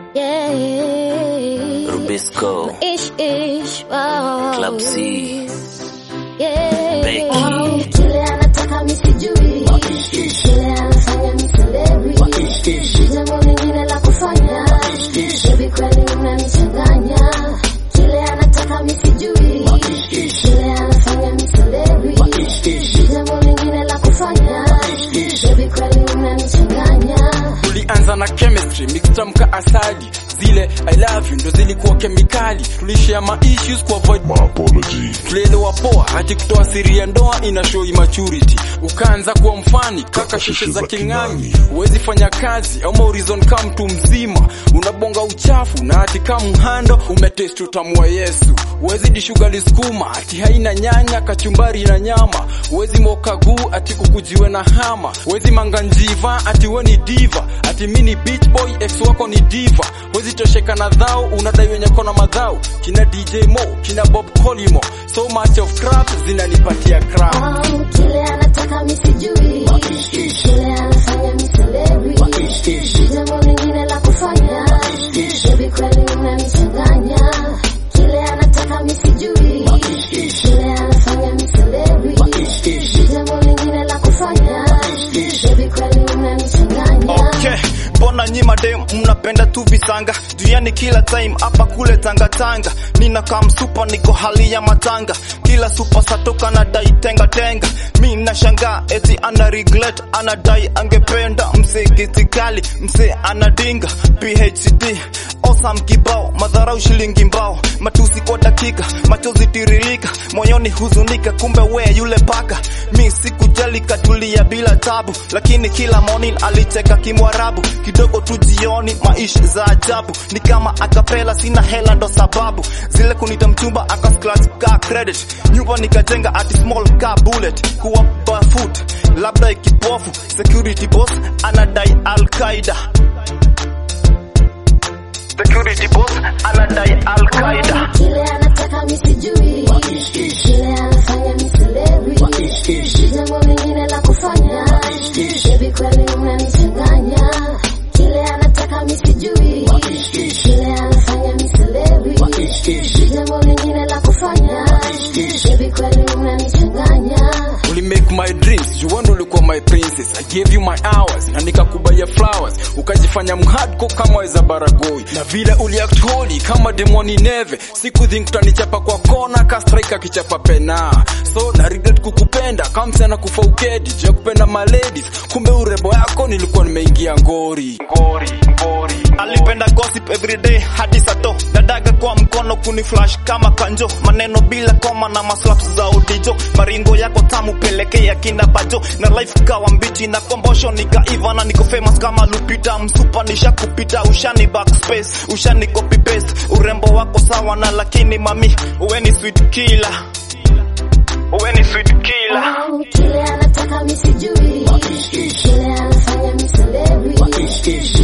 Yeah. Rubisco, Ish ish. Wow. Club C, Yeah. Becky. Kile anataka misijui, kile anafanya miselewi, jambo lingine la kufanya, baby kweli unanichanganya. Kile anataka misijui, kile anafanya miselewi, jambo lingine la kufanya, baby kweli unanichanganya. tulianza na chemistry mixtamka asali zile i love you ndo zilikuwa kemikali tulishare ma issues ku avoid tulielewa poa hati kutoa siri ya ndoa ina show immaturity ukaanza kuwa mfani kaka shishe za king'angi huwezi fanya kazi au horizon kama mtu mzima unabonga uchafu na hati kama mhando umetest utamu wa yesu huwezi dishugali skuma ati haina nyanya kachumbari na nyama huwezi mokaguu ati ukujiwe na hama huwezi manganjiva ati we ni diva ati mi ni beach boy ex wako ni diva huwezi tosheka na dhao unadai wenye kona madhao kina dj mo kina bob colimo so much of crap zinanipatia crap Au kile anataka misijui, kile anafanya miselewi, jambo lingine la kufanya, baby kweli unanichanganya. Kile anataka misijui, kile anafanya miselewi, jambo lingine la kufanya, baby kweli unanichanganya. Okay, mbona nyi madem mnapenda tu visanga duniani kila time hapa kule tangatanga nina kam super niko hali ya matanga kila super satoka na dai tenga tenga mi nashangaa eti ana regret anadai angependa mse kitikali mse anadinga phd osam kibao madharau shilingi mbao matusi kwa dakika machozi tiririka moyoni huzunika kumbe we yule paka mi sikujali katulia bila tabu lakini kila morning alicheka kimwarabu kidogo tu jioni maisha za ajabu ni kama akapela sina hela ndo sababu zile kunita mchumba aka scratch ka credit nyumba nikajenga ati small ka bullet kuwa barefoot labda ikipofu security boss anadai al-qaida security boss anadai al-qaida Kile anataka misijui, kile anafanya miselewi, jambo lingine la kufanya, baby kweli unanichanganya. Kile anataka misijui, kile anafanya miselewi, jambo lingine la kufanya, baby kweli unanichanganya. Uli make my dreams juwando ulikuwa my princess I gave you my hours na nikakubaya flowers ukajifanya mhadko kama weza baragoi na vile uliact holy kama demoni neve siku think utanichapa kwa kona ka striker kichapa pena so na regret kukupenda kama msichana kufa ukedi juu ya kupenda my ladies kumbe urembo yako nilikuwa nimeingia ngori ngori ngori alipenda gossip everyday hadi sato dadaga kwa mkono kuni flash kama kanjo maneno bila koma na maslaps za udijo maringo yako tamu pelekea kina bajo na life kawa mbichi na kombosho nikaiva na niko famous kama lupita msupa nisha kupita ushani backspace ushani copy paste urembo wako sawa na lakini mami uwe ni sweet killer uwe ni sweet killer Au kile anataka misijui, kile anafanya miselewi,